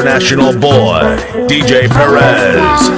international boy, DJ Perez.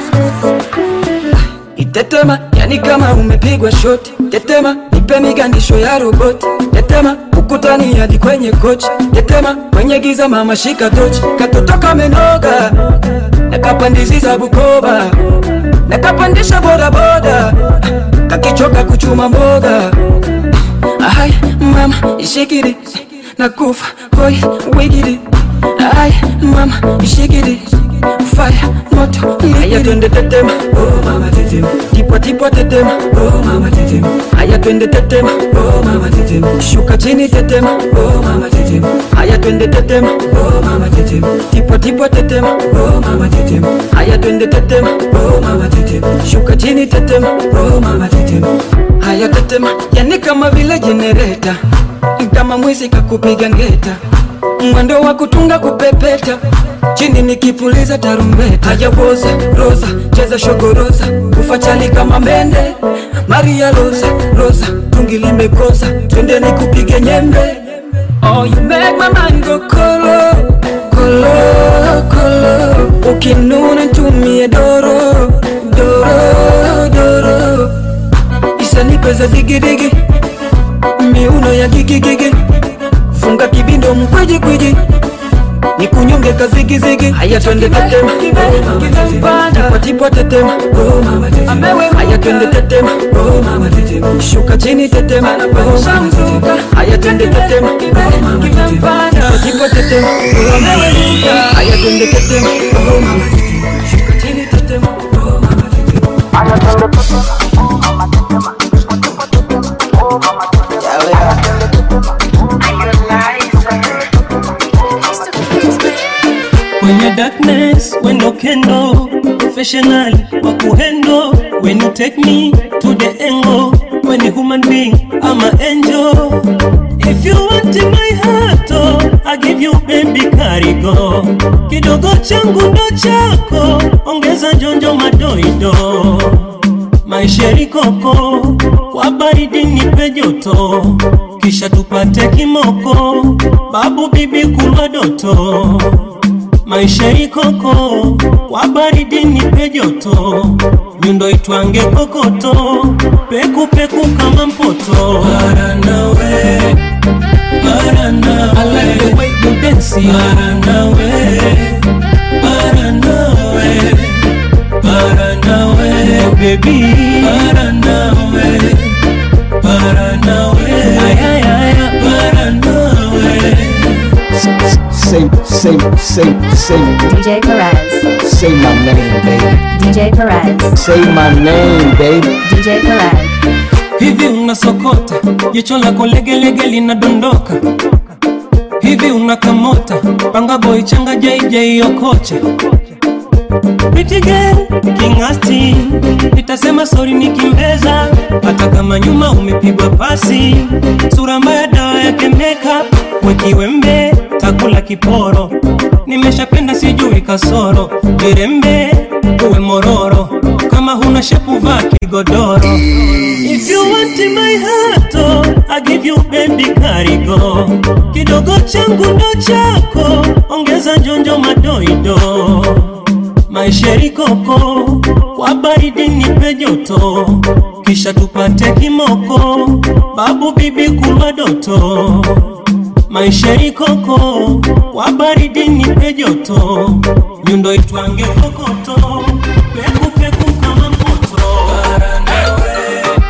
Itetema, yani kama umepigwa shoti. Tetema, nipe migandisho ya roboti. Tetema, ukutani hadi kwenye kochi. Tetema, kwenye giza mama shika tochi. Katoto kamenoga, nakapandiziza Bukoba, nakapandisha bodaboda, kakichoka kuchuma mboga. Ay, mama, shikiri, nakufa, boy, wigiri. Ay, mama, shikiri, fire, moto, Aya twende tetema, oh mama tetema. Tipwa tipwa tetema, oh mama tetema. Aya twende tetema, oh mama tetema. Shuka chini tetema, oh mama tetema. Aya twende tetema, oh mama tetema. Tipwa tipwa tetema, oh mama tetema. Aya twende tetema, oh mama tetema. Shuka chini tetema, oh mama tetema. Haya tetema, yani kama vile jenereta, kama mwizi kakupiga ngeta, mwendo wa kutunga kupepeta, chini nikipuliza tarumbeta. Haya woza roza, cheza shogoroza, ufachali kama mende, Maria Rosa Rosa, tungi limekosa, twende nikupige nyembe. Oh, you make my mind go kolo kolo kolo, ukinuna ntumie doro doro doro isanipe za digidigi miuno ya gigigigi funga kibindo mkwijikwiji nikunyonge kazigizigi haya twende tetema tipatipwa tetema haya twende tetema shuka chini tetema haya twende tetema tipatipwa tetema haya twende tetema shuka chini tetema When your darkness, when no kendo, professional, wakuhendo. When you take me to the angle, when a human being, I'm an angel. If you want in my heart, oh, I give you baby karigo. Kidogo changu ndo chako, ongeza jonjo madoido. Maisheri koko, kwa baridi nipe joto, kisha tupate kimoko, babu bibi kulwa doto maisha ikoko kwa baridi nipe joto nyundo itwange kokoto peku peku kama mpoto para nawe para nawe I like the way you dance para nawe para nawe para nawe oh baby para nawe para nawe ay ay ay para nawe Say, say, say, say, DJ Perez. say my name, baby. DJ Perez. Say my name, baby. DJ Perez. hivi unasokota jicho lako legelege linadondoka hivi unakamota panga boy changa jj okocha Pretty girl, kingasti nitasema sori nikimbeza hata kama nyuma umepigwa pasi sura mbaya dawa yake makeup wekiwembe takula kiporo nimeshapenda sijui kasoro virembe uwe mororo kama huna shepu vaa kigodoro If you want in my heart, oh, I give you baby karigo. Kidogo changu ndo chako, ongeza jonjo madoido. Maisheri koko, kwa baridi nipe joto, kisha tupate kimoko, babu bibi kulwa doto. Maisheri koko, kwa baridi nipe joto, nyundo itwange kokoto, peku peku kama moto. Para nawe,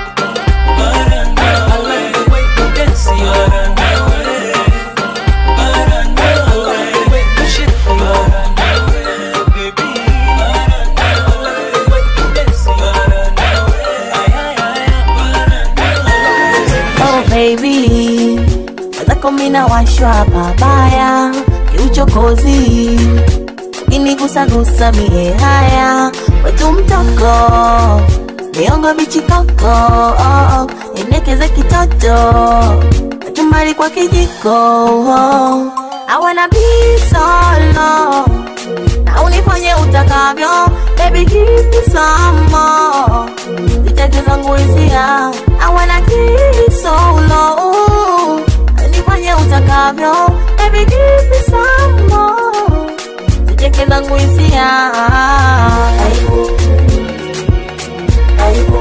para nawe, I like the way you dance, para nawe, para nawe, the way you shake, para nawe, baby, para nawe, I like the way you dance, para nawe, ay ay ay, para nawe. Oh baby, wazako mina washwa babaya, kiuchokozi kinigusagusa mie haya, wetu mtoko miongo bichikoko, oh, oh, endekeze kitoto kachumbari kwa kijiko oh. I wanna be solo na unifanye utakavyo, baby give me some more ziteke zangu hisia I wanna kiss solo nifanye utakavyo baby give me some more ziteke zangu hisia Aibu. Aibu.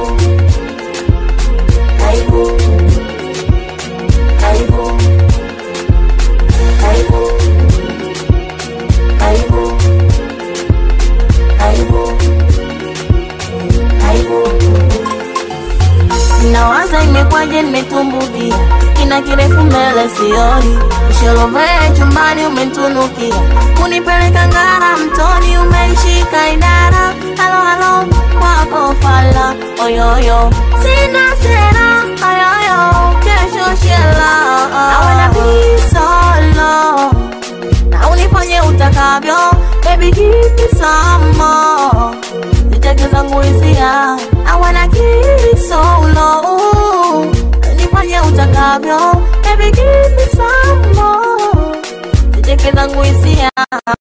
Aibu. Aibu. Aibu. Aibu. Aibu. Aibu. Nawaza imekwaje nimetumbukia kina kirefu mbele sioni usholovee chumbani umentunukia kunipeleka ngara mtoni umeishika idara halo halo kwako fala oyoyo sina sera oyoyo kesho shela awana bisolo na unifanye utakavyo baby give me some more Niteke zangu hisia I wanna keep it so low Nifanye utakavyo Baby give me some more Niteke zangu hisia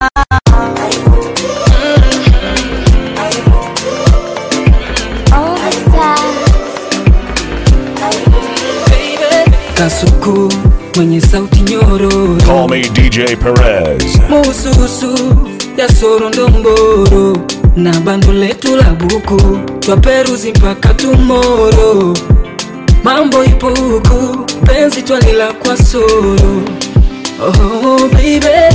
Kasuku mwenye sauti nyororo Call me DJ Perez. mususu ya sorondomboro na bando letu la buku twaperuzi mpaka tumoro mambo ipo huku penzi twalila kwa soro oh, baby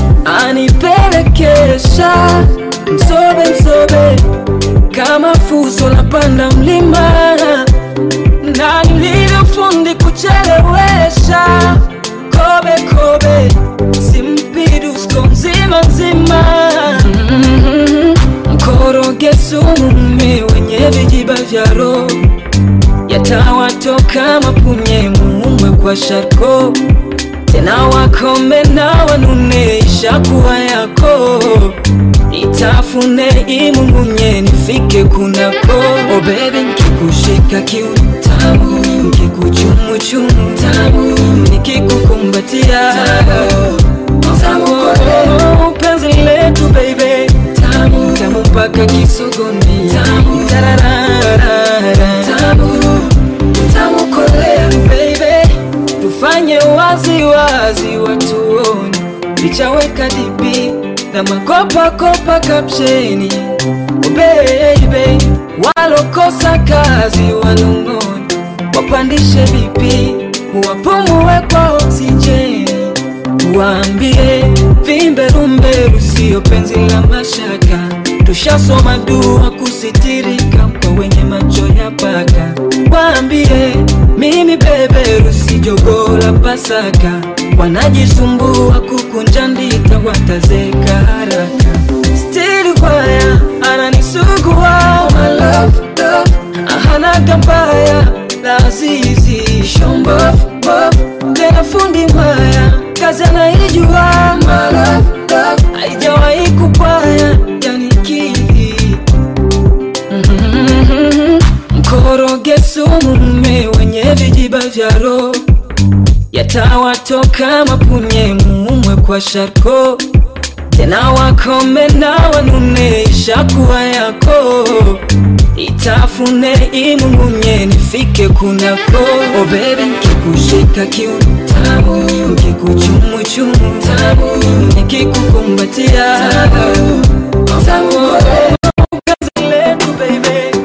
anipelekesha msobe msobe kama fuso la panda mlima na nilivyofundi kuchelewesha kobe kobe simpidusko mzima mzima Mhm. mkoroge sume wenye vijiba vya roho yatawatoka mapunye muumwe kwa sharko tena wakome na wanune ishakuwa yako itafune imungunye nifike kunako oh baby nkikushika kiutamu nkikuchumuchumu tamu nikikukumbatia tamu oh, penzi letu baby tamu tamu mpaka kisogoni tamu tararara tamu tamu kolea baby tufanye wazi wazi watuone pichaweka dipi na makopa kopa kapsheni oh baby walokosa kazi wanong'one wapandishe vipi wapumue kwa oksijeni waambie vimberumberu siyo penzi la mashaka tushasoma dua kusitirika kwa wenye macho ya paka waambie mimi beberu si jogoo la pasaka wanajisumbua kukunja ndita watazeka haraka stili kwaya ananisugua my love, love. ahanaga mbaya lazizi shombof bof tena fundi mwaya kazi anaijua my love, love. haijawahi kupaya yani kii Mhm. mkoroge sumu mme wenye vijiba vya roho yatawatoka mapunye muumwe kwa sharko tena wakome na wanune ishakuwa yako itafune imungunye nifike kunako oh baby nkikushika kiutamu nkikuchumuchumu tamu nikikukumbatia tamu tamu kazi letu baby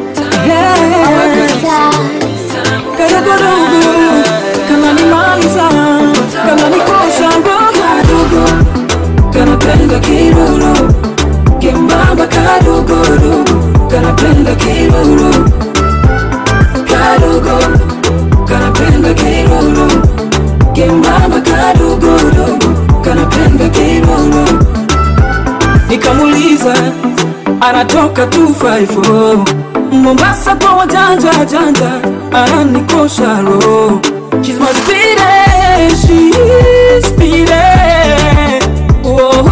kadogodogo kama ni maliza kama ni kosha ndogo kanapenda kiruru kembamba kadogodogo kanapenda kiruru kadogo kanapenda kiruru kembamba kadogodogo kanapenda kiruru nikamuliza anatoka 254 Mombasa kwa wajanja janja ananikosha roho She's my speedy, she's speedy Whoa,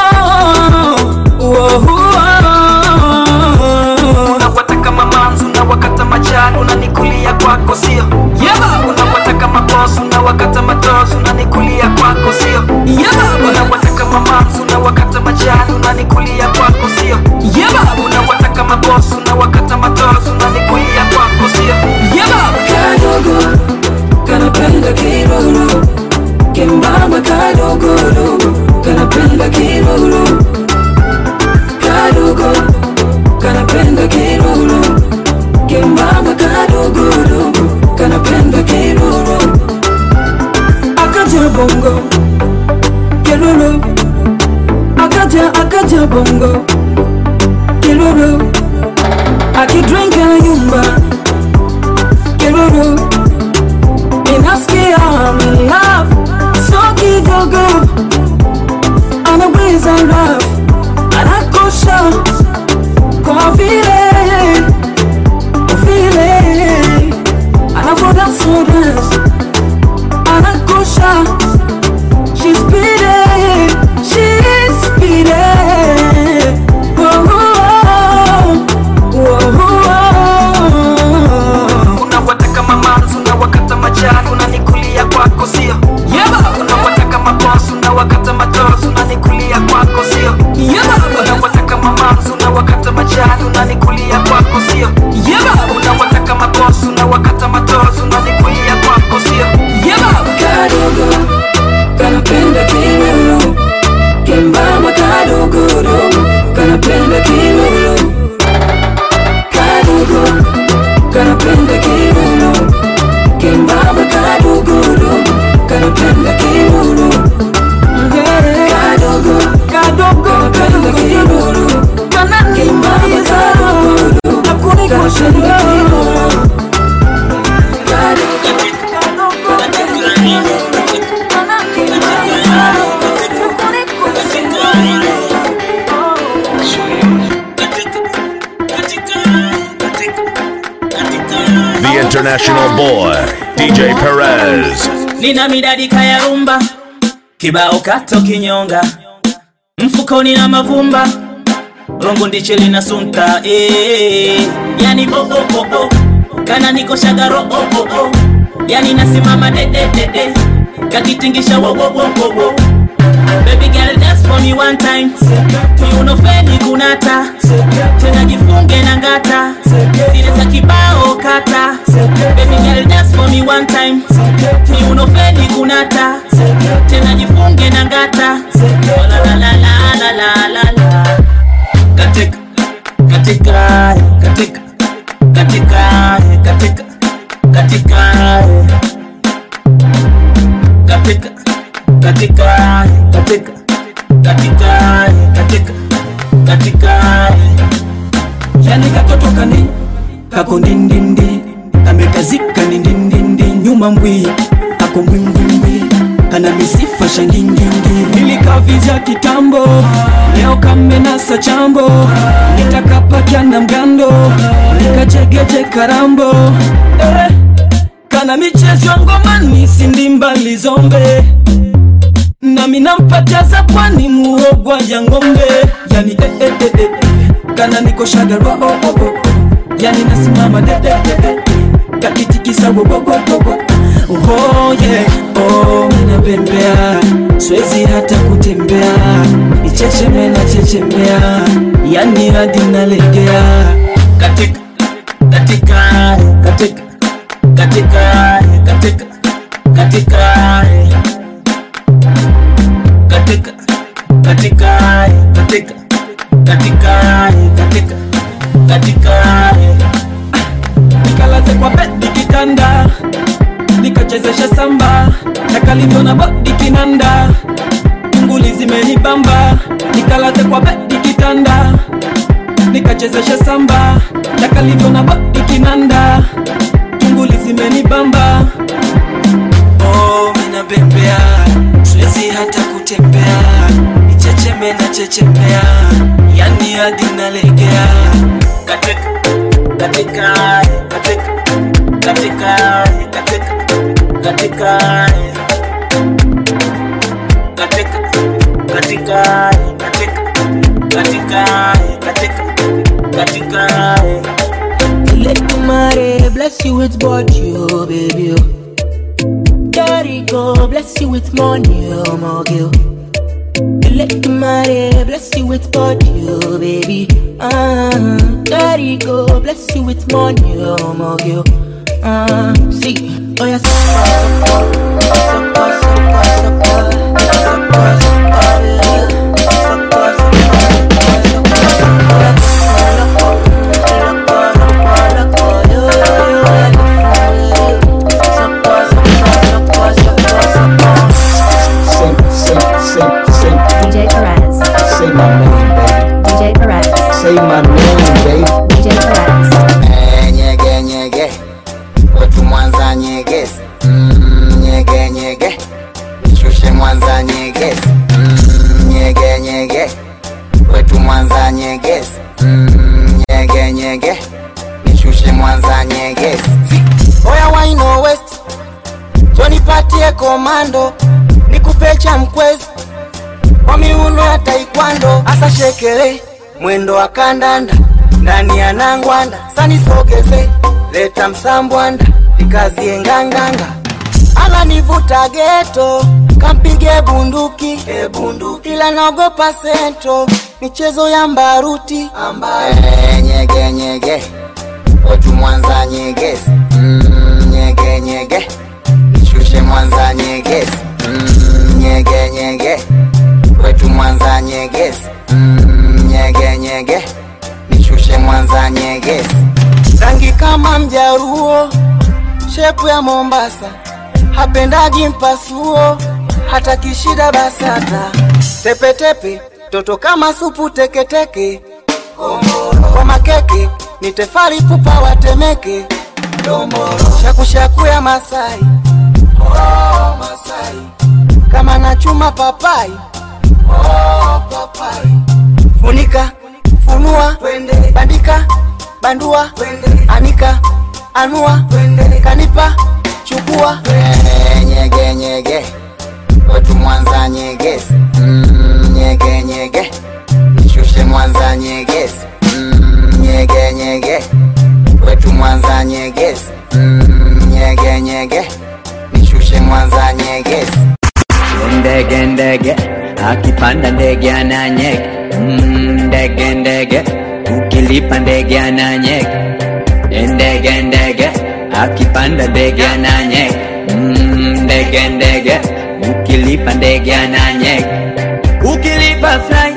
whoa, whoa. unawataka mamanzu na wakata majani unanikulia kwako sio Yeah, unawataka mabosu na wakata matozu unanikulia kwako sio yeah, unawataka mamanzu na wakata majani unanikulia kwako sio yeah, unawataka mabosu na wakata matozu unanikulia kwako sio yeah. Kadogo, kanapenda kiruru Kembamba kadogodogo, kanapenda kiruru unanikulia kwako sio unawataka mabosi unawakata matosi unanikulia kwako sio kadogo kanapenda kilulu kembamba kadogodogo kanapenda kilulu kadogo kanapenda kilulu kembamba kadogodogo kanapenda kilulu kadogo kadogo kanapenda kilulu kembamba kadogodogo kanapenda kilulu The international boy, DJ Perez. nina midadi kaya rumba kibao kato kinyonga mfukoni na mavumba rongo ndiche lina sunta eh, yani bo bo bo bo kana niko shagaro oh oh oh yani nasimama de de de de kakitingisha wo wo wo wo wo Baby girl dance for me one time Kiuno feni kunata Tena jifunge na ngata Zile za kibao kata Baby girl dance for me one time Kiuno feni kunata Tena jifunge na ngata Oh, la la la la la la la la Katika Katika Katika Katika Katika Katika Katika katika katika katika katika katika yani katoto kani kako ndindindi kamekazika ni ndindindi nyuma mbwi kako mbwimbwimbwi kana misifa shangingingi nilikavizya kitambo leo kamenasa chambo nitakapakya na mgando nikajegeje karambo eh, kana michezo ya ngomani sindimbali zombe nami nampatia za pwani muogwa ya ng'ombe yani eh, eh, eh, eh. kana niko shagaro oh, oh, oh. yani nasimama de, de, de, de. kakitikisa wowowowowo oh, yeah. oh, minapembea swezi hata kutembea ichecheme na chechemea yani hadi nalegea katika katika katika katika katika katika katika katika katika katika katika katika nikalaze kwa bedi kitanda nikachezesha samba na kalivyo na bodi kinanda tunguli zimenibamba nikalaze kwa bedi kitanda nikachezesha samba na kalivyo na bodi kinanda tunguli zimenibamba oh, minabembea siwezi hata kutembea ichecheme na chechemea yani hadi nalegea katika katika katika katika katika katika katika katika katika katika katika katika Let Mare bless you with body, oh baby. oh. Daddy go bless you with money, oh my girl. Let Mare bless you with body, oh baby. Ah, Daddy go bless you with money, oh my girl. Ah, see, oh yeah, Say, say, say, say, DJ Perez. say my name, baby. DJ Perez. Say my name, baby. DJ Perez. Eh, nyege nyege kwetu mwanza nyegezi mm, nyege nyege nishushe mwanza nyegezi mm, nyege nyege kwetu mwanza nyegezi mm, nyege nyege nishushe mwanza nyegezi oya waino west jonipatie komando nikupe cha mkwezi kwa miuno ya taikwando asa shekele mwendo wa kandanda ndani ya nangwanda sanisogeze leta msambwanda ikazie nganganga ananivuta geto kampige bunduki e bunduki ila naogopa sento michezo ya mbaruti ambaye nyege nyege otu mwanza nyegezi mm, nyege nyege nishushe mwanza nyegezi mm, nyege nyege kwetu mwanza nyegezi mm, nyege nyege nishushe mwanza nyegezi rangi kama mjaruo shepu ya mombasa hapendagi mpasuo hata kishida basata tepetepe toto kama supu teketeke kwa makeke ni tefari pupa watemeke shakushaku ya masai oh, masai kama nachuma papai oh, papai funika funua bandika bandua anika anua kanipa chukua nyege nyege kwetu mwanza nyegezi mm, nyege nyege nishushe mwanza nyegezi mm, nyege nyege kwetu mwanza nyegezi mm, nyege nyege nishushe mwanza nyegezi ndege ndege akipanda ndege ananyega Mm, ndege ndege ukilipa ndege ananyega ndege ndege akipanda ndege ananyega Mm, ndege ndege ukilipa ndege ananyega ukilipa fly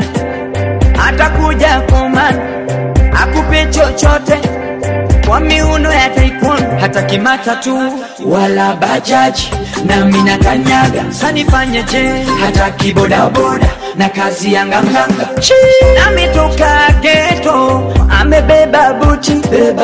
atakuja komani akupe chochote kwa miuno ya taekwondo hata kimata tu wala bajaji na mina kanyaga sanifanyeje hata kibodaboda na kazi ya nganganga ametoka geto amebeba buti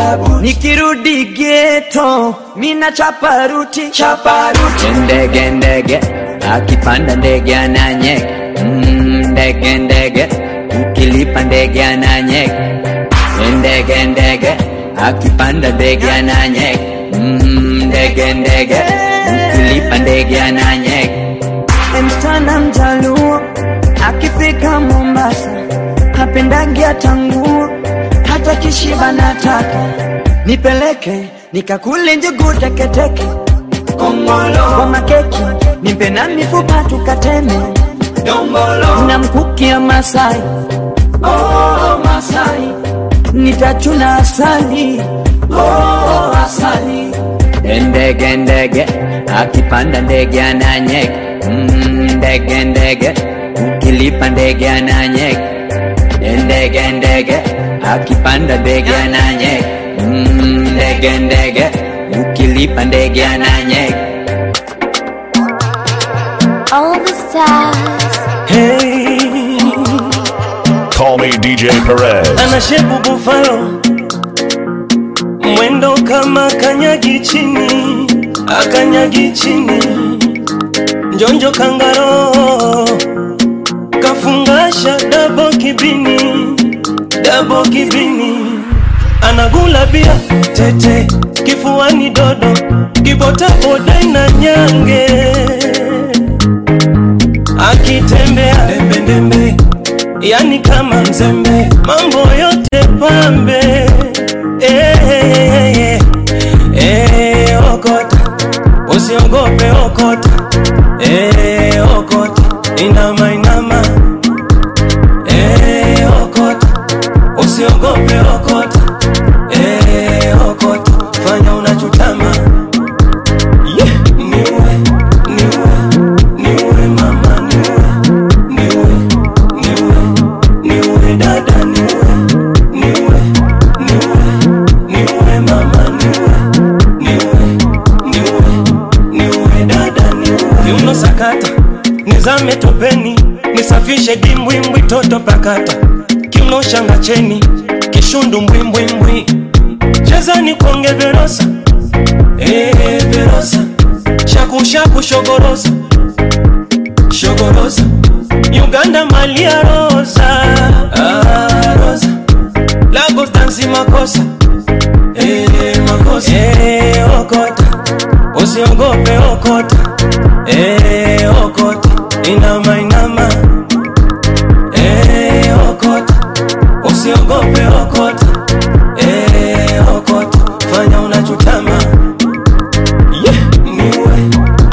nikirudi geto mina chaparuti chaparuti ndege ndege akipanda ndege ananyega Mm, ndege ndege ukilipa ndege ananyega ndege ndege akipanda ndege ananyega Mm, ndege ndege ukilipa ndege ananyega msichana mjaluo akifika mombasa hapendangi hata nguo hata kishiba nataka nipeleke nikakule njugu teketeke kongolo kwa makeki nimpe na mifupa tukateme dombolo na mkuki ya masai oh, masai nitachuna asali oh, asali ndege ndege akipanda ndege ananyega Mm, ndege ndege ukilipa ndege ananyega ndege ndege akipanda ndege ananyega Mm, ndege ndege ukilipa ndege ananyega All the stars. Hey, Call me DJ Perez. ana shepu bufalo, mwendo kama kanyagi chini, akanyagi chini, njonjo kangaro, kafungasha dabo kibini, dabo kibini, anagula bia tete, kifuani dodo, kibota boda na nyange akitembea dembedembe, yani kama mzembe, mambo yote pambe. Eh, eh, eh, eh, okota, usiogope okota, eh, okota, inama inama, eh, okota, usiogope okota, eh, okota, fanya unachotama, yeah, niue, niue, niue mama, niue, niue, niue, niue dada, niue, niue, niue, niue mama, niue, niue, niue, niue dada, niue. Kiuno sakata, nizame topeni, nisafishe dimbwimbwi toto pakata, kiuno shanga cheni, kishundu mbwimbwimbwi, cheza ni konge verosa, eh verosa, shaku shaku shogorosa shogorosa uganda malia rosa ah, rosa lagos dansi makosa eh, makosa eh, okota usiogope okota eh, okota inama inama eh, okota usiogope okota eh, okota fanya unachotama yeah. niwe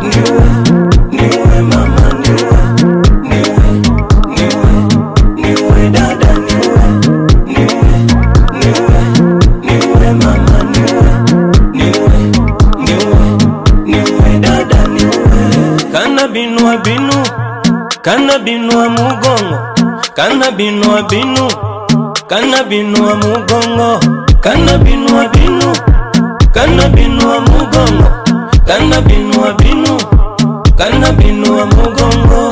kana binua mugongo kana binua binu kana binua mugongo kana binua binu kana binua mugongo kana binua binu kana binua mugongo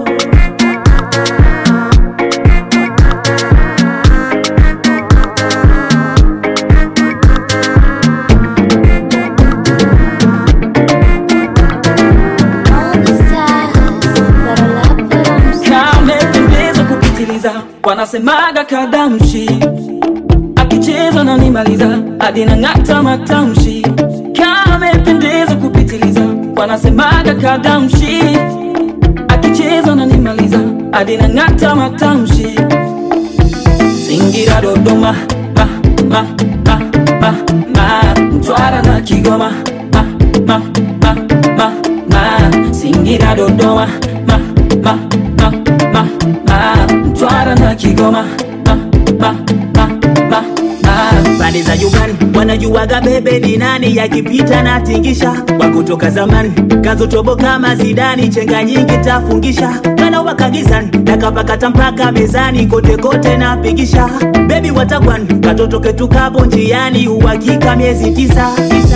kamependeza kupitiliza wanasemaga kadamshi akicheza na nimaliza hadi nang'ata matamshi kamependeza kupitiliza wanasemaga kadamshi akicheza na nimaliza hadi nang'ata matamshi Singira Dodoma ma, ma, ma, ma, ma. Mtwara na Kigoma ma, ma, ma, ma, ma. Singira Dodoma ma, ma, ma, ma, ma. Mtwara na Kigoma ma, ma, ma, ma, ma. pande za Uganda wanajuaga bebe ni nani, yakipita na tingisha wa kutoka zamani kazotobo kama Zidani, chenga nyingi tafungisha kana wakagizani nakapakata mpaka mezani kote kote napigisha bebi watakwan katoto ketu kapo njiani uhakika miezi tisa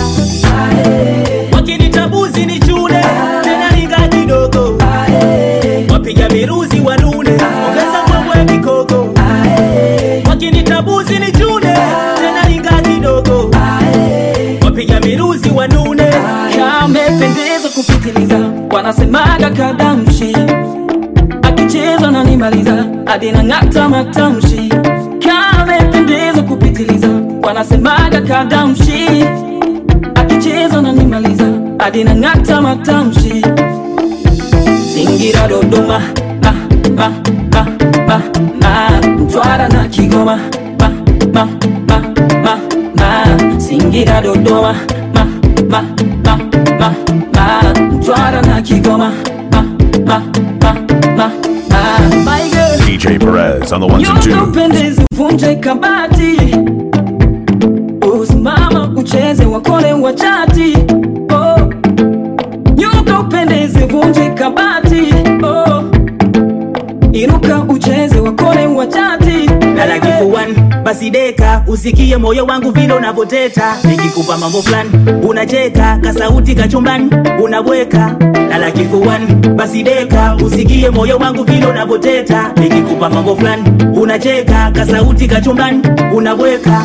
wakinitabuzi ni chule tena linga kidogo wapiga miruzi wanune ongeza mbwembwe mikoko wakinitabuzi ni chune tena linga kidogo wapiga miruzi wanune kamependeza kupitiliza wanasemaga kadamshi akicheza na nimaliza hadi nang'ata matamshi kamependeza kupitiliza wanasemaga kadamshi akicheza na nimaliza hadi nang'ata matamshi Singira Dodoma ma, ma, ma, ma, ma. Mtwara na Kigoma ma, ma, ma, ma, ma. Singira Dodoma ma, ma, ma, ma, ma. Mtwara na Kigoma ma, ma, ma, ma, ma. My girl, DJ Perez on the ones and nyonga twos. upendezi vunje kabati usimama ucheze wakole wachati oh. nyuka upendezi vunje kabati oh. inuka ucheze wakole wachati lala kifuani basi deka usikie moyo wangu vile unavyoteta nikikupa mambo fulani unacheka kasauti kachumbani unabweka lala kifuani basi deka usikie moyo wangu vile unavyoteta nikikupa mambo fulani unacheka kasauti kachumbani unabweka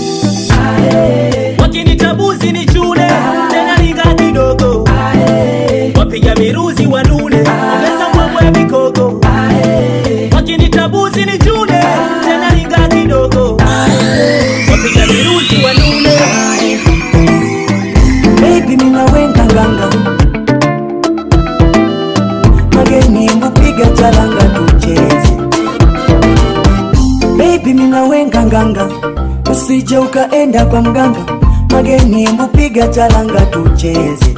wakinitabuzi ni chule tena linga kidogo wapiga miruzi wanune ongeza mbwembwe mikoko wakinitabuzi ni chule tena linga kidogo wapiga miruzi wanune Baby mina wenga nganga Mageni mbupiga charanga tucheze Baby mina wenga nganga Usije ukaenda kwa mganga Mageni mbupiga charanga tucheze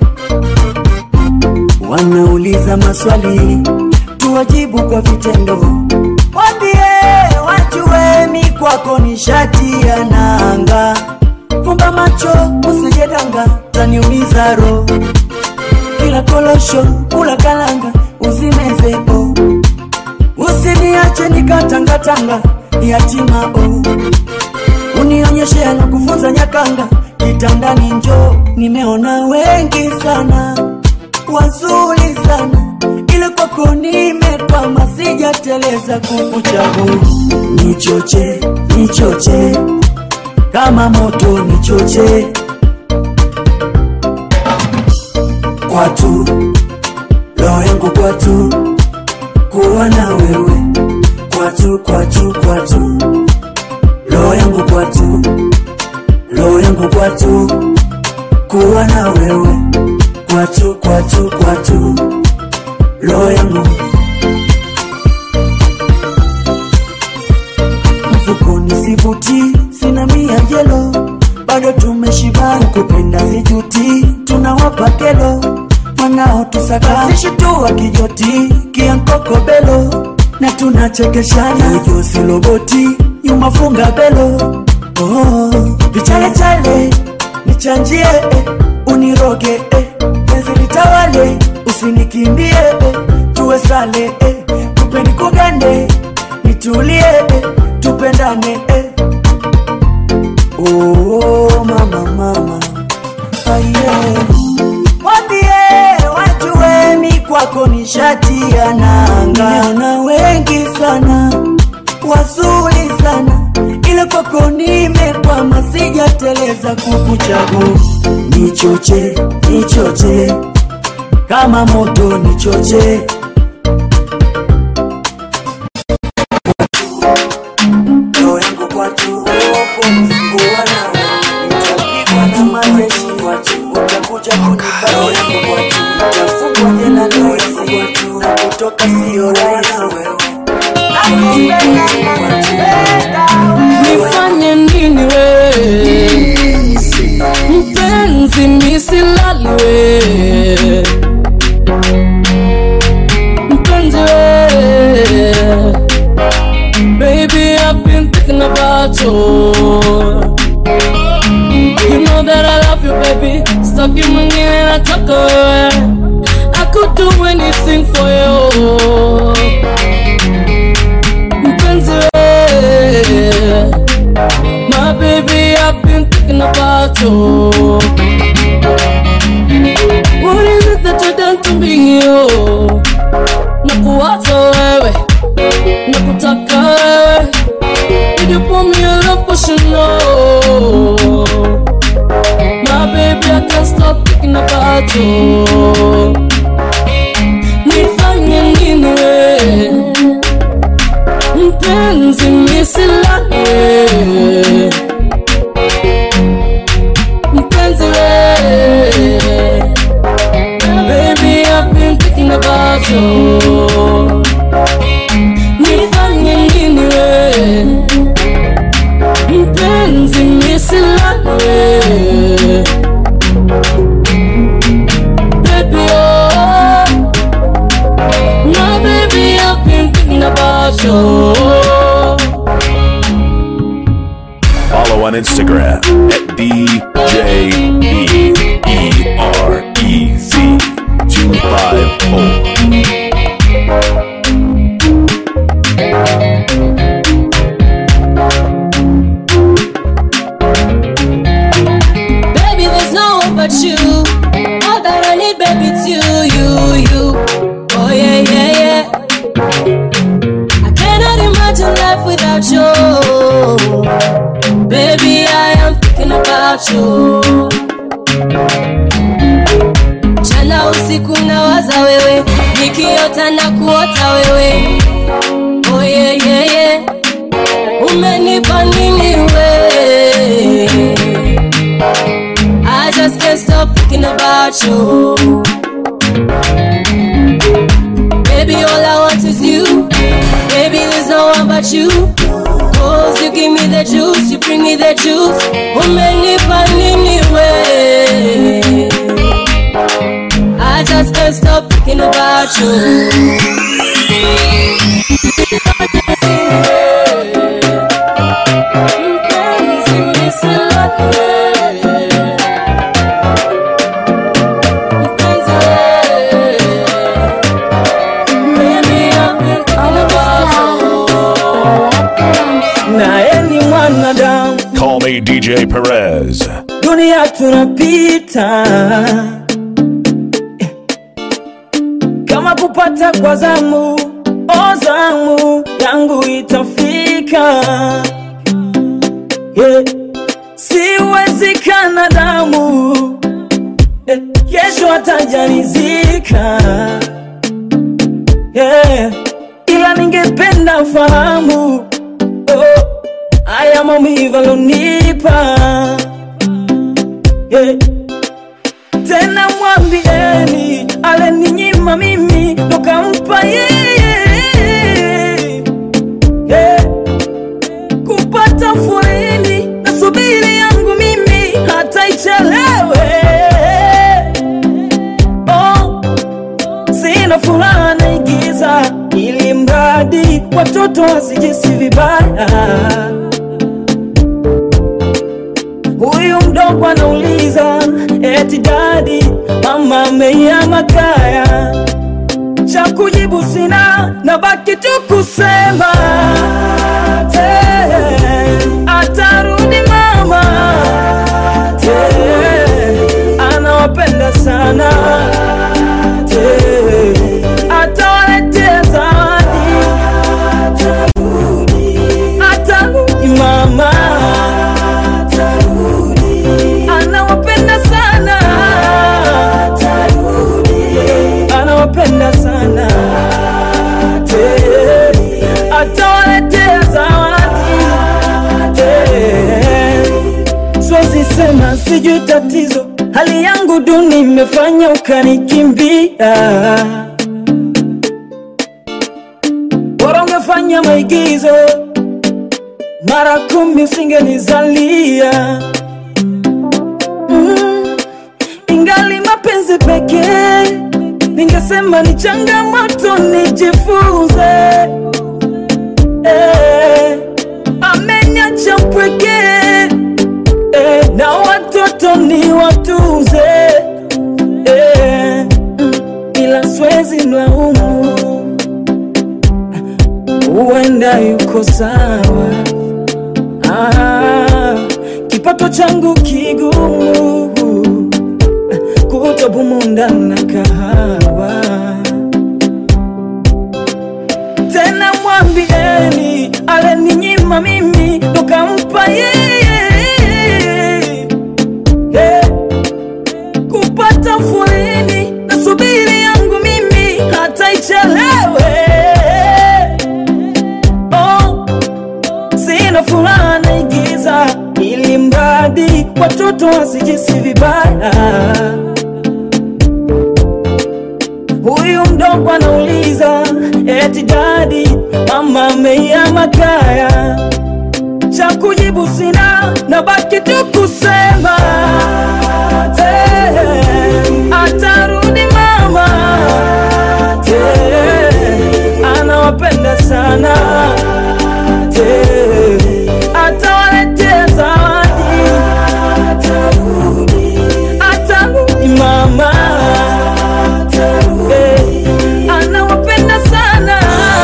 Wanauliza maswali tuwajibu kwa vitendo Wambie wajue mi kwako ni shati ya nanga Fumba macho usijedanga taniumiza ro Kila kolosho kula kalanga uzimeze o Usiniache nikatangatanga yatima o Unionyeshe alokufunza nyakanga kitandani njo Nimeona wengi sana wazuri sana ila kwako nimekwama sijateleza kukuchagua nichoche nichoche kama moto nichoche kwatu roho yangu kwatu kuwa na wewe kwatu kwatu kwatu roho yangu kwatu roho yangu kwatu kuwa na wewe kwatu kwatu kwatu roho yangu mfukoni sivuti sina mia jelo bado tumeshibana kupenda sijuti tunawapa kelo mwanao tusakasishi tu akijoti kiankokobelo na tunachekeshana ujosiloboti nyuma funga belo oh, vichalecale nichanjie eh, uniroge eh, penzi litawale usinikimbie eh, tuwe tuwe sale eh. tupe nikugande nitulie eh. tupendane eh. oh, mama mama aye wambie wajue mi kwako ni shati ya nanga na wengi sana wazuri sana ile kwako nimekwama sijateleza kukuchagua nichoche nichoche kama moto nichoche roho yangu kwatu upo msikuwa nawe nitapigwa na majeshi watu utakuja kunipa roho yangu kwatu nitafungwa jela rahisi watu na kutoka sio rahisi wewe nifanye nini we mpenzi misilali we mpenzi we baby I've been thinking about you you know that I love you baby staki mwingine nataka wewe I could do anything for you mpenzi we My baby, I've been thinking about you. What is it that you done to me, yo? Nakuwaza wewe, nakutaka wewe. Did you pour me a love potion, no? My baby, I can't stop thinking about you. Nifanye nini wewe? mpenzi misilale mpenzi we baby I've been thinking about you nifanye nini we mpenzi misilale baby oh no baby I've been thinking about you Follow on Instagram at DJEEREZ254. Baby, there's no one but you. All that I need, baby, it's you, you, you. Oh yeah, yeah, yeah. I cannot imagine life without you. Baby, I am thinking about you. Jana usiku nawaza wewe, nikiota na kuota wewe. Oh yeah, yeah, yeah. Umenipa nini wewe? I just can't stop thinking about you. Baby, all I want is you. Baby, there's no one but you. Cause you give me the juice, you bring me the juice. Umenipa nini we? I just can't stop thinking about you. Mpenzi, misilale. naye ni mwanadamu Call me DJ Perez. dunia tunapita kama kupata kwa zamu o zamu yangu itafika yeah. siwezi kana damu eh, kesho atajanizika yeah. ila ningependa fahamu oh, haya maumivu alonipa yeah. tena mwambieni aleninyima mimi nokampa yeye yeah. kupata furini na subiri yangu mimi hata ichelewe oh, sina furaha naigiza ili mradi watoto wasijisi vibaya huyu mdogo anauliza eti dadi mama ameiama kaya cha kujibu sina, na baki tu kusema eh, atarudi mama eh, anawapenda sana eh, atawaletea zawadi atarudi mama anawapenda sana anawapenda sana Eh, atawaletea zawadi Eh, siwezi sema sijui tatizo hali yangu duni imefanya ukanikimbia bora ungefanya maigizo mara kumi usingenizalia mm, ingali mapenzi pekee ningesema ni changamoto nijifunze eh, ameniacha mpweke eh, na watoto ni watunze eh, mm, ila swezi mlaumu huenda yuko sawa ah, kipato changu kigumu kutobumunda na kahawa tena mwambieni aleninyima mimi tukampa yeye yeah. kupata fulini na subiri yangu mimi hata ichelewe oh, sina furaha naigiza ili mradi watoto wasijisi vibaya huyu mdogo anauliza eti dadi mama ameiama kaya cha kujibu sina na baki tu kusema eh, atarudi mama eh, anawapenda sana eh, atawaletea zawadi atarudi mama eh, anawapenda sana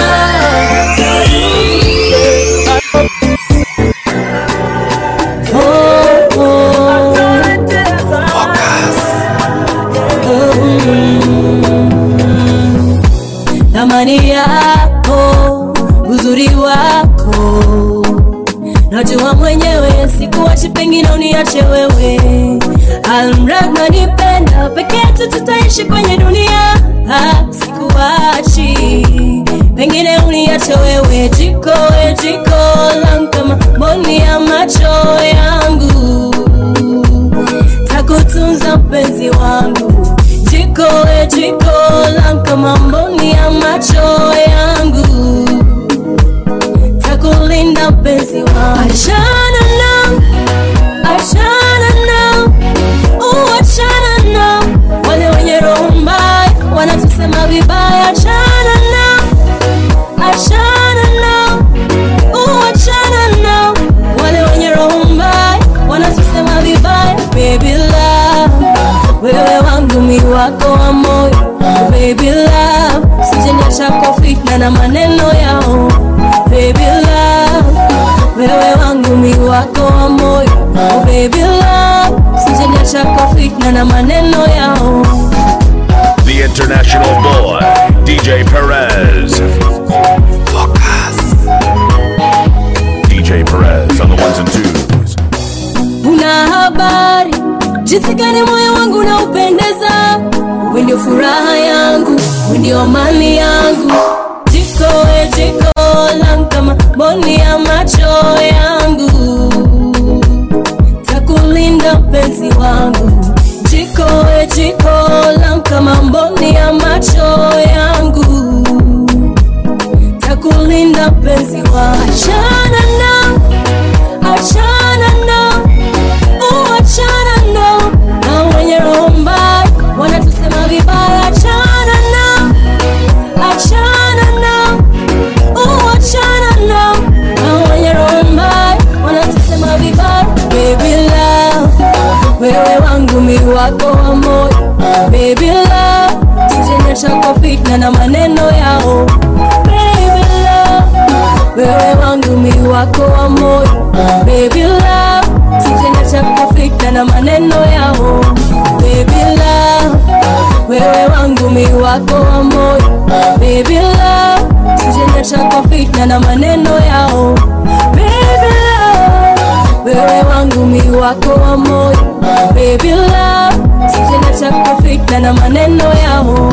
thamani yako, uzuri wako, najua mwenyewe, sikuachi, pengine uniache wewe. Almrad nanipenda, peke yetu tutaishi kwenye dunia, ah, sikuachi, pengine uniache wewe. Jiko we jiko langu kama mboni ya macho yangu, takutunza mpenzi wangu jiko we jiko langu kama mboni ya macho yangu takulinda mpenzi wangu achana nao achana nao uachana nao wale wenye roho mbaya wanatusema vibaya achana nao achana nao uachana nao wale wenye roho mbaya wanatusema vibaya baby love wewe wangu mi wako wa moyo baby love sijeniacha kwa fitna na maneno yao baby love wewe wangu mi wako wa moyo baby love sijeniacha kwa fitna na maneno yao The international boy, DJ Perez. DJ Perez on the ones and twos. una habari jinsi gani moyo wangu unaupendeza we ndio furaha yangu we ndio amani yangu jiko we jiko langu kama mboni ya macho yangu takulinda mpenzi wangu jiko we jiko langu kama mboni ya macho yangu takulinda mpenzi wangu achana nao achana nao uachana nao na wenye roho mbaya wanatusema vibaya achana nao achana nao uachana nao na wenye roho mbaya wanatusema vibaya baby love wewe wangu mi wako wa moyo baby love sijenya chako fitna na maneno yao Baby love, wewe wangu mi wako wa moyo Baby love, sijenda chako fitna na maneno yao Baby love, wewe wangu mi wako wa moyo Baby love, sijenda chako fitna na maneno yao Baby love, wewe wangu mi wako wa moyo Baby love, sijenda chako fitna na maneno yao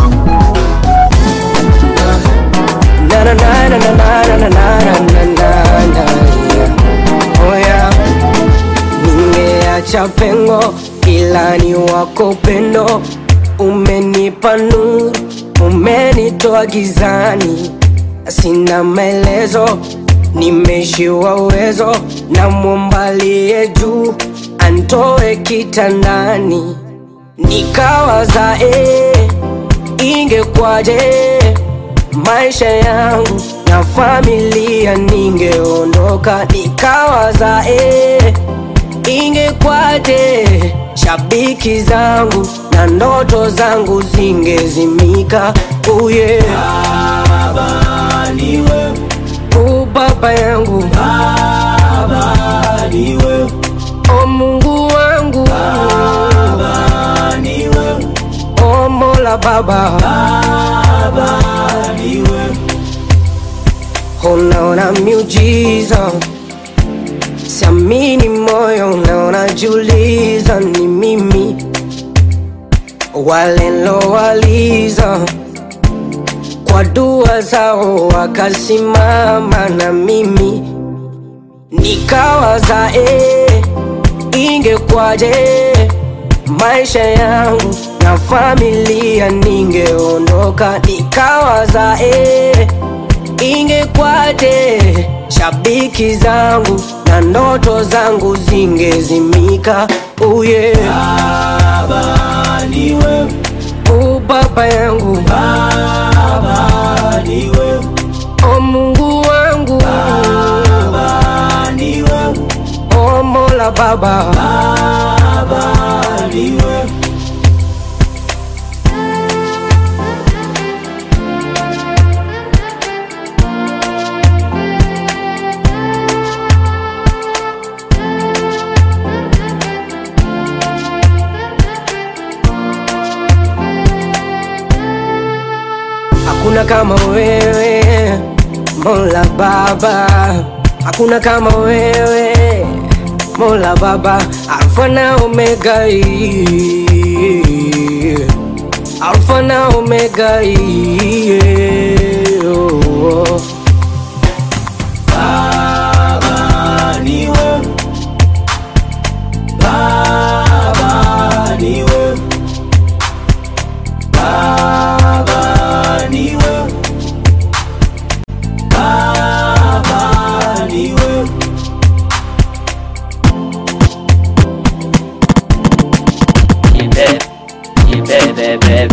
Na na na na na na na na na na na na yeah. Oh yeah. Ningeacha pengo ila ni wako upendo umenipa nuru umenitoa gizani sina maelezo nimeshiwa uwezo na mwombalie juu antoe kitandani nikawaza eh, ingekwaje maisha yangu na familia ningeondoka nikawaza eh, ingekwaje shabiki zangu na ndoto zangu zingezimika uye baba niwe u baba yangu baba niwe o mungu wangu baba niwe o mola baba baba niwe unaona miujiza siamini moyo unaona juliza ni mimi walilowaliza kwa dua zao wakasimama na mimi nikawaza eh, ingekwaje maisha yangu na familia ningeondoka nikawaza eh, ingekwaje shabiki zangu na ndoto zangu zingezimika uye baba niwe u baba yangu baba niwe o mungu wangu baba niwe o mola baba baba niwe Hakuna kama wewe Mola Baba, hakuna kama wewe Mola Baba, Alfa na Omega, yeah. Alfa na Omega, yeah. oh. Baba niwe, Baba niwe, Baba niwe, Baba niwe. Jibebe, jibebebe.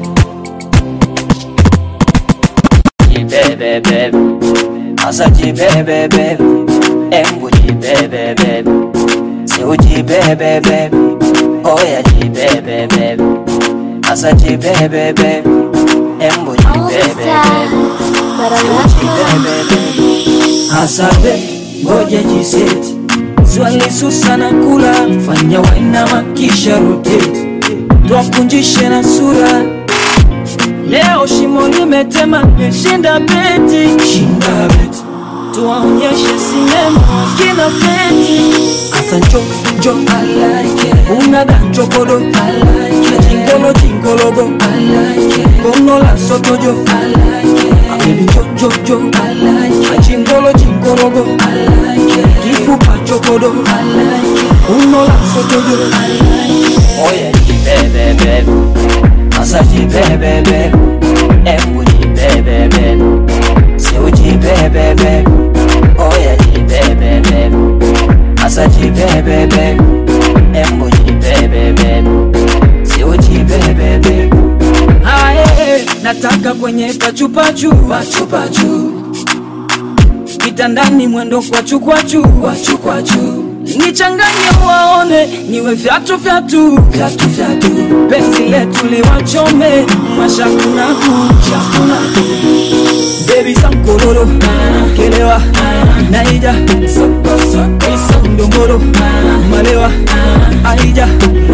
Jibebebe. Asa jibebebe. Embu jibebebe. Seu jibebebe. Oya jibebebe. Asa jibebebe. Embu jibebebe. Seu jibebebe. Asabe, ngoja jiseti swali susana kula fanya wainama kisha rotate twakunjishe na sura leo shimo limetema meshinda beti shinda beti tuwaonyeshe sinema kina beti asa njo njo unaga njokodo jingolo jingologo gono la sotojo abebi jojojo jingolo jingologo kifupa chokodo uno la sotojo Oya jibebebe. Asa jibebebe. Embu jibebebe. Seu jibebebe. Oya jibebebe. Asa jibebebe. Embu jibebebe. Seu jibebebe. Ae, nataka kwenye pachupachu pachupachu kitandani mwendo kwachu kwachu kwachu kwachu nichanganye waone niwe vyatu vyatu vyatu vyatu penzi letu liwachome mashakunaku shakunaku bebi sankororo kelewa naija isondongoro malewa aija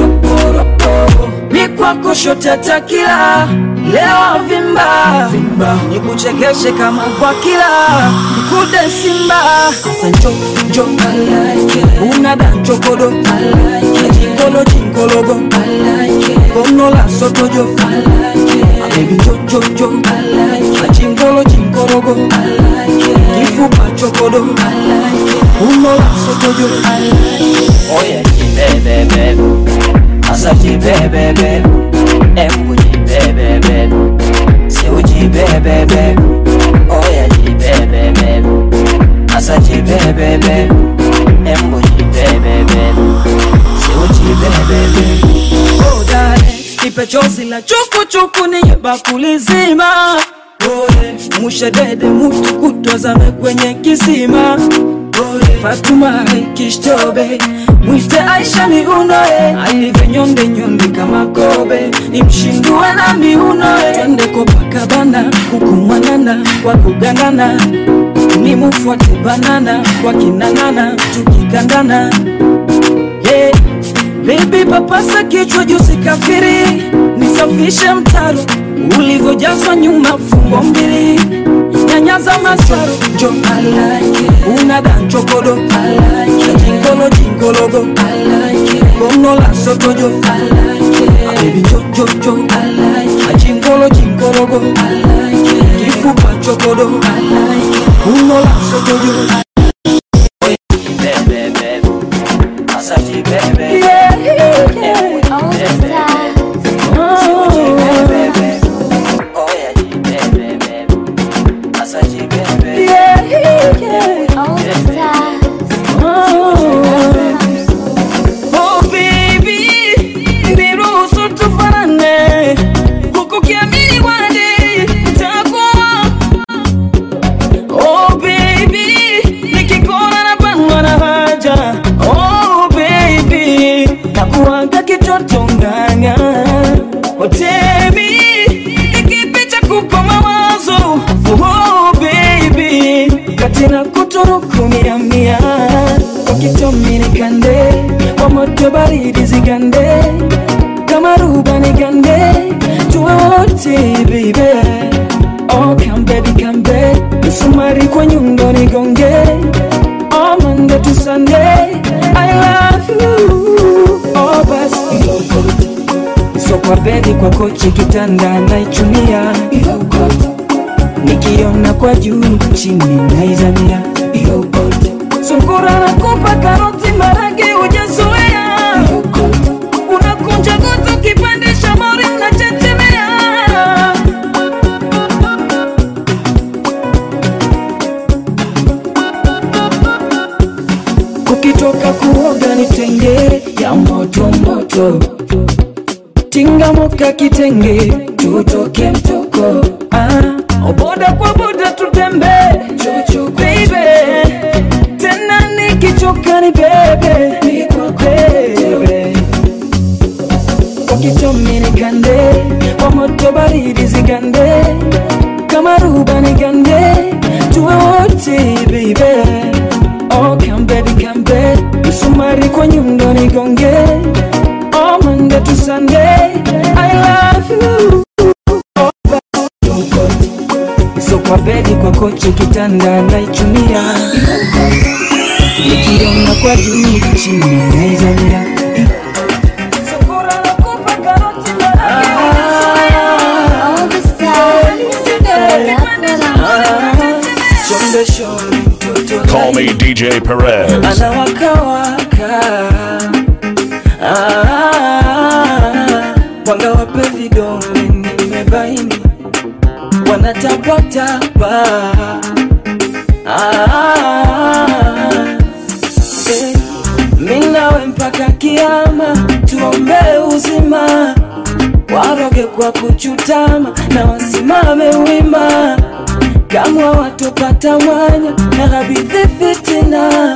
mikwako shotatakila lewa vimba vimba nikuchekeshe kama kwa kila nikude simba asa njo njo unada nchokodo jingolo jingologo konola sotojo abebi njo njo njo jingolo jingologo kifupa chokodo unola sotojo Oye jibebebe Asa jibebebe Embu jibebebe Seu jibebebe Oye jibebebe Asa jibebebe Embu jibebebe Seu jibebebe Oh, dale, nipe chozi la chukuchuku niye bakuli zima Oye, mushedede mutu kutwazame kwenye kisima Oye, Fatuma kishtobe mwite Aisha miunoe alivyo nyonde nyonde kama kobe nimshindue na miunoe twende Copacabana huku mwanana kwa kugandana nimufuate banana kwa kinanana tukikandana yeah. Baby papasa kichwa juu sikafiri, nisafishe mtaro ulivyojazwa nyuma fungo mbili, nyanyaza masaro njo like unada nchokodo like jingolo jingologo like kono la sotojo like baby njo njo njo like jingolo jingologo like kifupa chokodo like uno la sotojo Jibebebe Asa jibebebe yeah, yeah, Embu jibebebe Seu jibebebe Oye jibebebe Asa jibebebe yeah, yeah. Oh baby, niruhusu tufanane, huku kiamini wade itakuwa. Oh baby, nikikuona nabanwa na haja. Oh baby, nakuanga kitoto nganga. Oh baby, nikipicha kupa mawazo. Oh baby, katina kuturuku mia mia ukitomi nikande kwa moto baridi zigande kama ruba nigande tuwe wote baby oh come baby come baby msumari kwa nyundo nigonge oh Monday to Sunday I love you oh basi so kwa bedi kwa kochi kitanda naichunia nikiona kwa juu chini naizamia sungura nakupa karoti maragi ujazoea unakunja gutu kipandisha mori unachechemea ukitoka kuoga nitenge ya moto moto tingamoka kitenge tutoke mtoko ah, boda kwa boda tutembe baby tena nikichoka ni bebe bebe ukitomi nikande kwa moto baridi zigande kama ruba nigande tuwe wote baby oh come baby come baby msumari kwa nyundo nigonge oh Monday to Sunday I love you so kwa bedi kwa kochi kitanda naichunia nikiona kwa juu chini naizamia Shonde shonde mtoto Call me DJ Perez. anawakawaka Ah, mwanga wape vidole nimebaini wanatapatapa Ah, eh, mi nawe mpaka kiama tuombe uzima waroge kwa kuchutama na wasimame wima kamwa watopata mwanya na ghabidhi fitina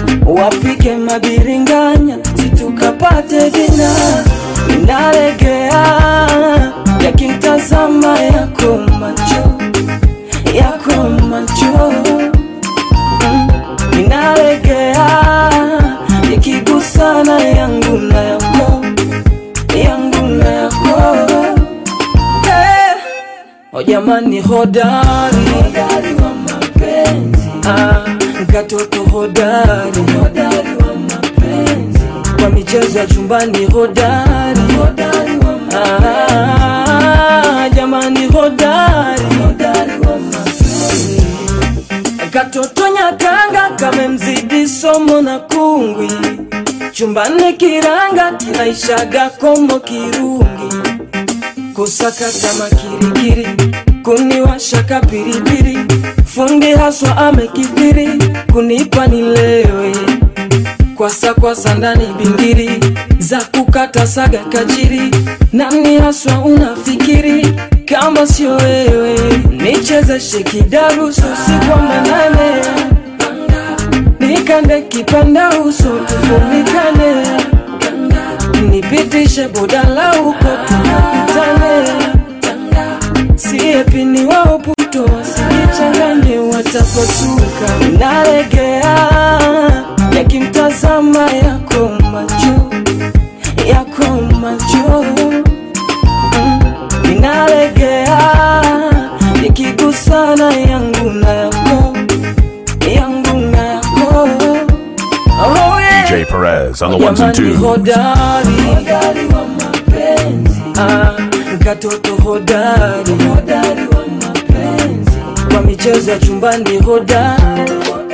wapike mabiringanya situkapate dina inalegea yakimtazama yako macho yako macho Mm, inalegea ikigusana yangu na yako yangu na yako Eh, oh jamani hodari hodari wa mapenzi ah, katoto hodari hodari wa mapenzi kwa michezo ya chumbani hodari hodari wa mapenzi ah, jamani hodari hodari wa mapenzi katoto nyakanga kamemzidi somo na kungwi chumbani kiranga kinaishaga komo kirungi kusaka kama kirikiri kuniwashaka piripiri fundi haswa amekithiri kunipa nilewe kwasa kwasa ndani bingiri za kukata saga kajiri nani haswa unafikiri kama sio wewe nichezeshe kidarusu sikwa manane nikande kipanda uso tufunikane nipitishe bodala huko tunapitane siepini wao puto wasijichanganye watapasuka nalegea yakimtazama yako macho yako macho Mm, inalegea ikigusana yangu na yako yangu na yako oh, yeah. DJ Perez on the ones and Jamani twos. hodari hodari wa mapenzi ah, katoto hodari hodari wa mapenzi kwa michezo ya chumbani hodari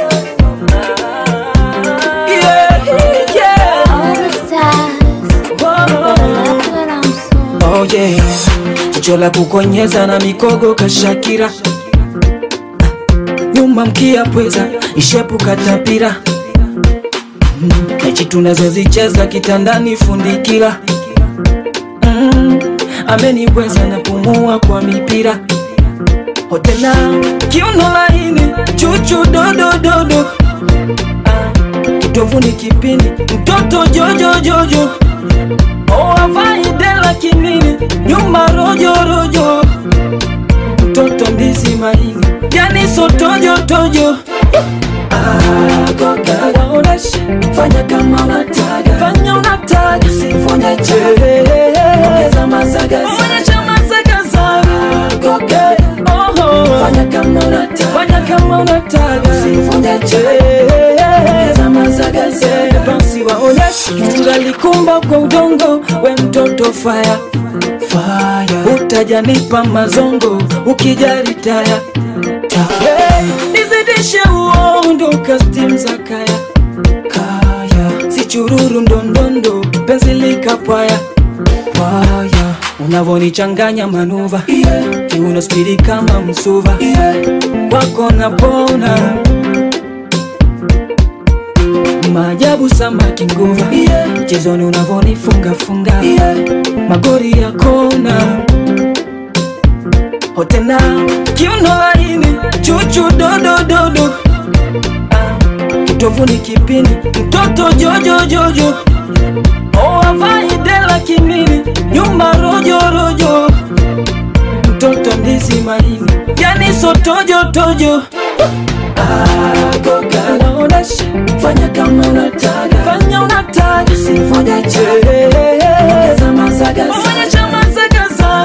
Yeah, yeah. Oh, yeah. jicho la kukonyeza na mikogo kashakira nyuma mkia pweza ishepu katapira mechi tunazozicheza kitandani fundikira mm, ameniweza na pumua kwa mipira hotena kiuno laini chuchu dodododo ah, kitovuni kipindi mtoto jojojojo oavaidela kinini nyuma rojorojo mtoto ndizi maini yani sotojotojo Waoneshe, fanya kama unataka fanya unataka sifonye ongeza mazagaza onyesha mazagaza fanya kama unataka fanya kama unataka sifonye ongeza mazagaza basi waoneshe ungalikumba kwa udongo we mtoto fire fire utajanipa mazongo ukijali taya Hey, nizidishe uondo kastim za kaya kaya si chururu ndondondo penzi likapwaya pwaya unavonichanganya manuva yeah. kiuno spidi kama msuva yeah. kwako napona maajabu samaki nguva yeah. mchezoni unavonifungafunga yeah. magori ya kona hotena kiuno laini chuchu dodododo kitovuni kipindi mtoto jojojojo oavaidela kimini nyuma rojorojo mtoto ndizi maini yani sotojotojo naonesha fanya kama unataka fanya unataka sifonya ongeza mazagaza onyesha mazagaza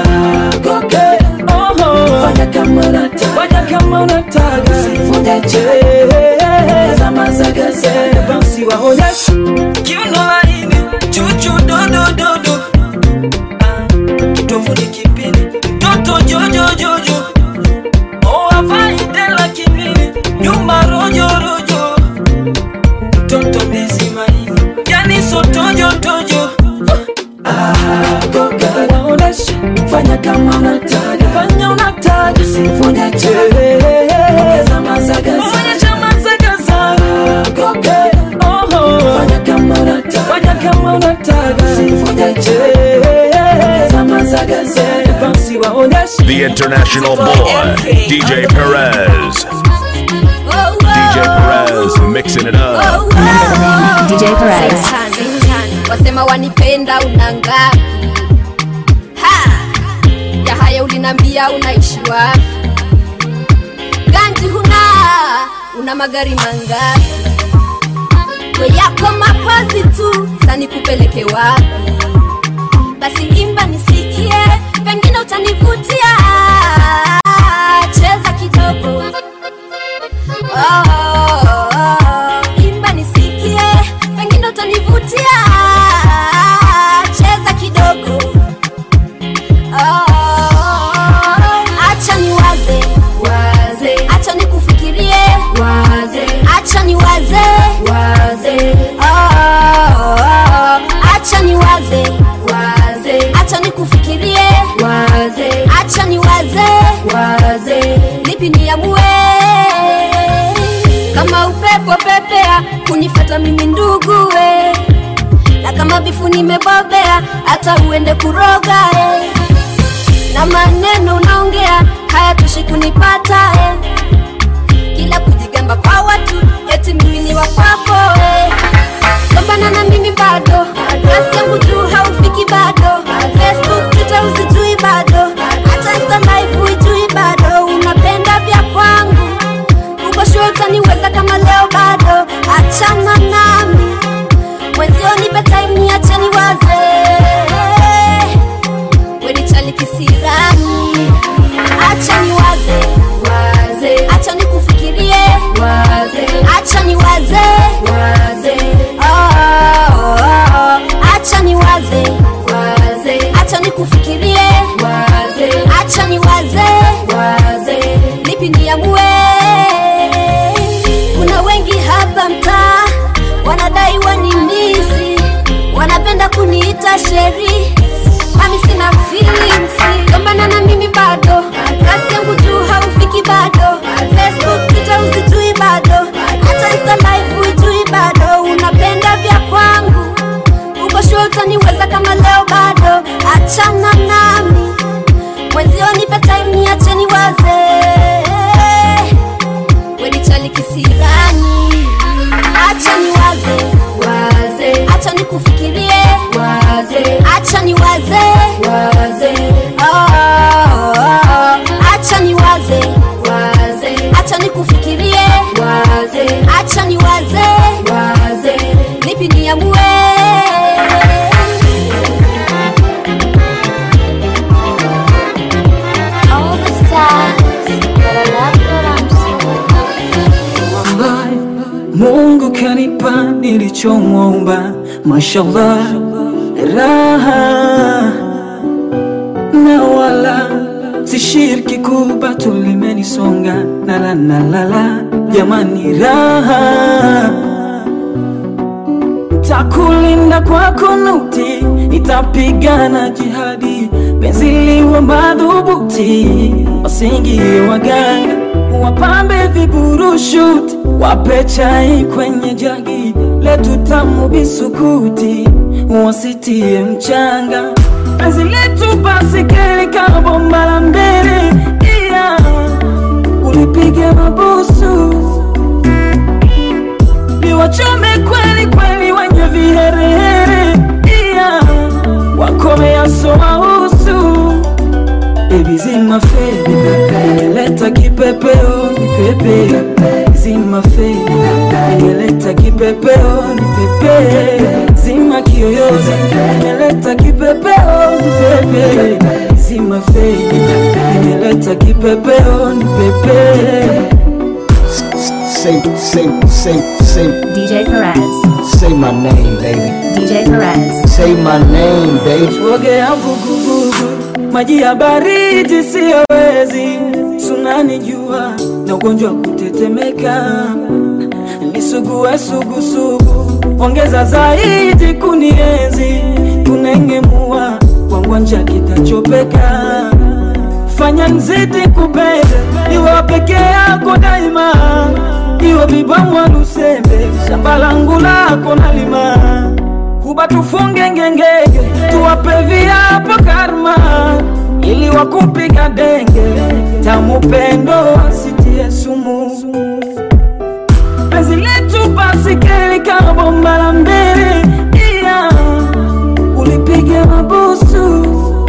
fanya kama unataka fanya kama unataka sifonya ongeza mazagaza basi waonyesha kiuno laini chuchu dodododo kitovuni kipindi mtoto jojojojo oavaidela kimini nyuma rojorojo mtoto ndizi maini yani sotojotojo waonesha fanya kama unataka fanya unataka sifonya ongeza mazagaza onyesha mazagaza fanya kama unataka fanya kama unataka sifonya ongeza mazagaza basi waonesha The international boy, DJ Perez. DJ Perez mixing it up. DJ Perez. wasema wanipenda una ngapi ha ya haya ulinambia unaishi wapi ganji huna una magari mangapi we yako mapozi tu sani kupeleke wapi basi imba nisikie pengine utanivutia cheza kidogo oh, oh, oh. imba nisikie pengine utanivutia cheza kidogo oh, acha niwaze waze acha nikufikirie waze acha niwaze waze oh, acha niwaze waze acha nikufikirie waze acha niwaze waze lipi niamue kama upepo pepea kunifata mimi ndugue na kama bifu nimebobea hata uende kuroga eh. na maneno unaongea hayatoshi kunipata eh. kila kujigamba kwa watu eti mimi ni wakwako eh. gombana na mimi bado kasi yangu juu haufiki bado facebook twitter usijui bado hata insta live huijui bado unapenda vya kwangu uko shule utaniweza kama leo bado achana nami mwenzio nipe time niache niwaze wenichali kisirani acha niwaze waze acha nikufikirie waze acha niwaze waze oh, oh, oh. acha niwaze waze acha nikufikirie waze acha niwaze waze lipi niamue kuna wengi hapa mtaa wanadai wanimisi wanapenda kuniita sheri mami sina feelings gombana na mimi bado kasi yangu juu haufiki bado facebook twitter usijui bado hata insta live huijui bado unapenda vya kwangu uko shule utaniweza kama leo bado achana nami mwenzio nipe time niache niwaze wenichali kisirani acha niwaze waze acha nikufikirie waze acha niwaze waze oh, oh, oh. acha niwaze waze acha nikufikirie waze acha niwaze waze lipi niamue All the stars, but I love that I'm so Wallahi, Mungu kanipa nilichomwomba, mashallah, raha na wala sishiriki kuba tulimenisonga nala nalala, jamani, raha takulinda kwa kunuti, itapigana jihadi, penzi liwe madhubuti, wasingie waganga, wapambe viburushuti, wape chai kwenye jagi, letu tamu bisukuti, wasitie mchanga, penzi letu basi keli kama bomba la mbele, iya ulipige mabusu niwachome kweli kweli wenye viherehere iya wakomea somahusu bebi zima fedi imeleta kipepeo ni pepe zima fedi imeleta kipepeo ni pepe zima kiyoyozi imeleta kipepeo ni pepe zima fedi imeleta kipepeo ni pepe Say, say, say, say. DJ Perez. Say my name, baby. DJ Perez. Say my name, baby. Tuogea vuguvugu, maji ya baridi siyawezi, sunani jua na ugonjwa kutetemeka, nisugue sugusugu, ongeza zaidi kunienzi, kunengemua kwangwanja kitachopeka, fanya nzidi kupenda, iwe peke yako daima, iwe bibamwa lusembe, shamba langu lako nalima kuba tufunge ngengege, tuwape viapo karma, ili wakupiga denge, tamu pendo wasitie sumu. bomba la mbele iya ulipiga mabusu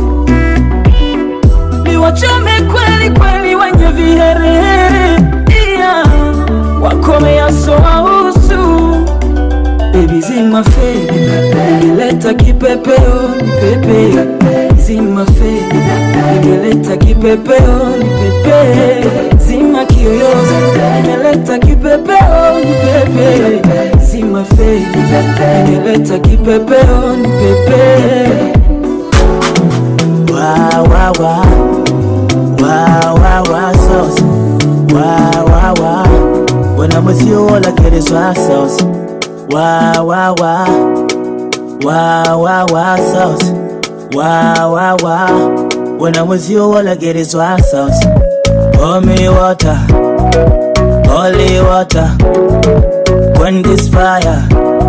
niwachome kweli kweli wenye viherehere iya wakomeaso wahusu Baby zima fedi Ningeleta kipepeo nipepe Zima fedi Ningeleta kipepeo nipepe Zima kiyoyozi Ningeleta kipepeo nipepe Zima fedi Ningeleta kipepeo nipepe Wa wa wa Wa wa wa sauce Wa wa wa When I'm with you all I get is wa sauce Wa wa wa Wa wa wa sauce Wa wa wa When I'm with you all I get is wa sauce Pour me water Holy water When this fire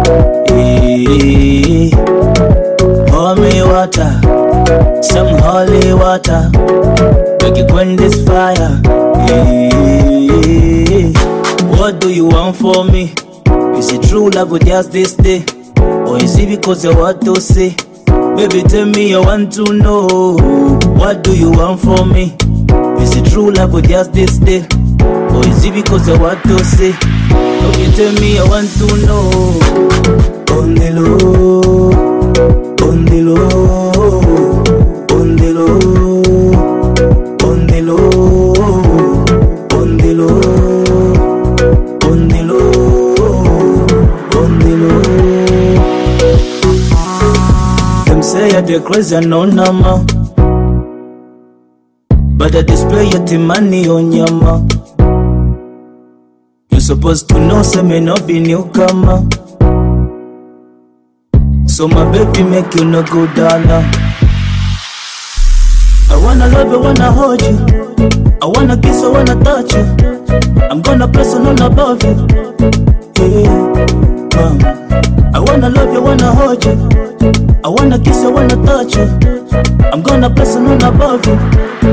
eh, Pour me water Some holy water Make it quench this fire eh. What do you want for me? Is it true love with just this day? Or is it because you want to say? Baby, tell me you want to know. What do you want from me? Is it true love with just this day? Or is it because you want to say? Okay, tell me you want to know. On the low, on the low, on the low, on the low, on the low, on the low, on the low. Them say I dey crazy and no number, but I display your the money on your mouth. You supposed to know, say me no be newcomer. So my baby make you no go down now. I wanna love you, wanna hold you. I wanna kiss, I wanna touch you. I'm gonna press on all above you. Yeah, um, I wanna love you, wanna hold you. I wanna kiss, I wanna touch you. I'm gonna press on all above you.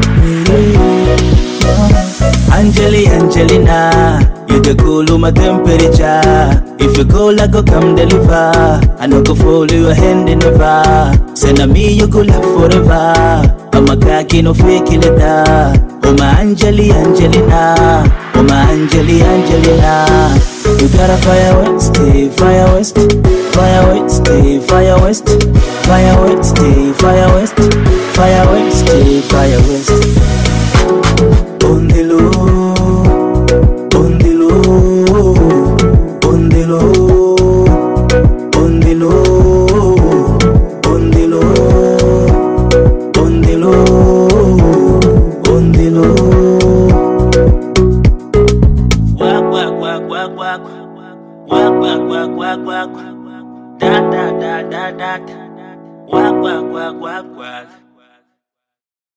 Yeah, Angeli, Angelina, you the cool my temperature. If you cool, I go come deliver. I no go follow your hand in never. Send a me, you go love forever. I'm a cocky, no fake letter. Oh my Angeli, Angelina. Oh my Angeli, Angelina. You gotta fire west, stay fire west, fire west, stay fire west, fire west, stay fire west, fire west, stay fire west. On the low, on the low, on the low, on the low, on the low, on the low, on the low. Wak wak wak wak wak, wak wak wak wak wak, da da da da da, wak wak wak wak wak.